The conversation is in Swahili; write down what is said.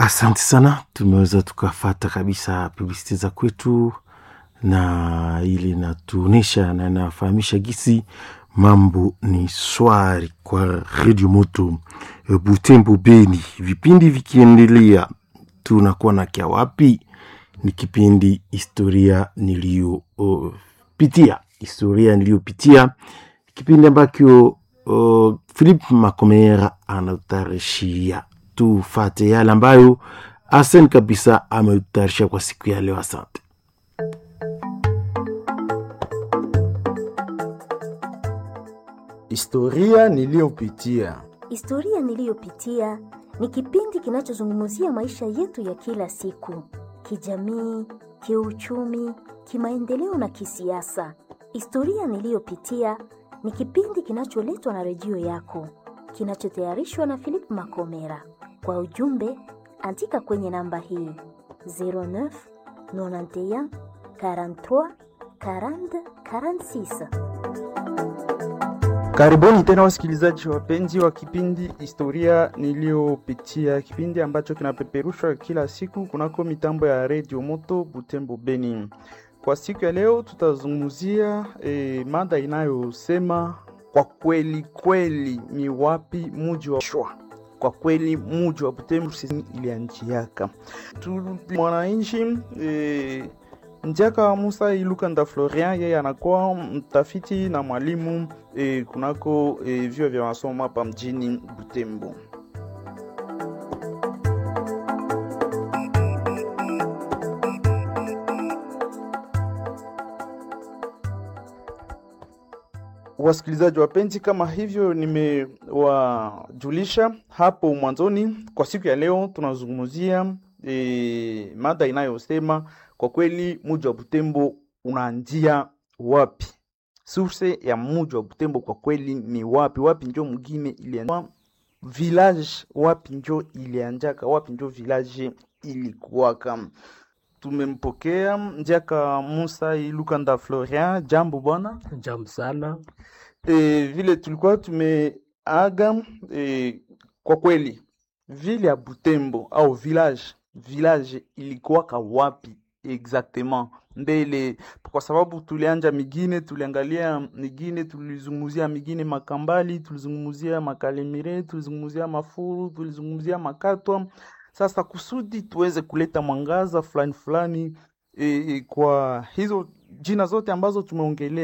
Asante sana, tumeweza tukafata kabisa publicity za kwetu, na ili natuonyesha na inafahamisha gisi mambo ni swari kwa redio moto eh, Butembo Beni. Vipindi vikiendelea, tunakuwa na kia wapi? Ni kipindi historia niliyopitia, historia niliyopitia, kipindi ambacho uh, Philip Makomera anautarishia. Tufate yale ambayo Asen kabisa ameutayarisha kwa siku ya leo. Asante. Historia niliyopitia. Historia niliyopitia ni kipindi kinachozungumzia maisha yetu ya kila siku, kijamii, kiuchumi, kimaendeleo na kisiasa. Historia niliyopitia ni kipindi kinacholetwa na redio yako, kinachotayarishwa na Philip Makomera. Kwa ujumbe, andika kwenye namba hii 09 91 43 40 46. Karibuni tena wasikilizaji wapenzi wa kipindi historia niliyopitia, kipindi ambacho kinapeperushwa kila siku kunako mitambo ya redio moto Butembo Beni. Kwa siku ya leo tutazungumzia eh, mada inayosema kwa kweli kweli ni wapi muji wa shwa kwa kweli muji wa Butembo ilianjiaka tu mwananchi eh, Njiaka Musa Ilukanda Florian, yeye anakuwa mtafiti na mwalimu e, kunako e, vyuo vya masomo hapa mjini Butembo. Wasikilizaji wapenzi, kama hivyo nimewajulisha hapo mwanzoni, kwa siku ya leo tunazungumzia e, mada inayosema kwa kweli muji wa Butembo unaanzia wapi? Source ya muji wa Butembo kwa kweli ni wapi? Wapi njo mgine ilianza village, wapi njo ilianjaka, wapi njo village ilikuwaka. Tumempokea Njaka Musa Ilukanda Florian, jambo bwana. Jambo sana. E, vile tulikuwa tumeaga e, kwa kweli vile ya Butembo au village village ilikuwaka wapi exactement mbele, kwa sababu tulianja migine, tuliangalia migine, tulizungumzia migine Makambali, tulizungumzia Makalemire, tulizungumzia Mafuru, tulizungumzia Makatwa. Sasa kusudi tuweze kuleta mwangaza fulani fulani e, e, kwa hizo jina zote ambazo tumeongelea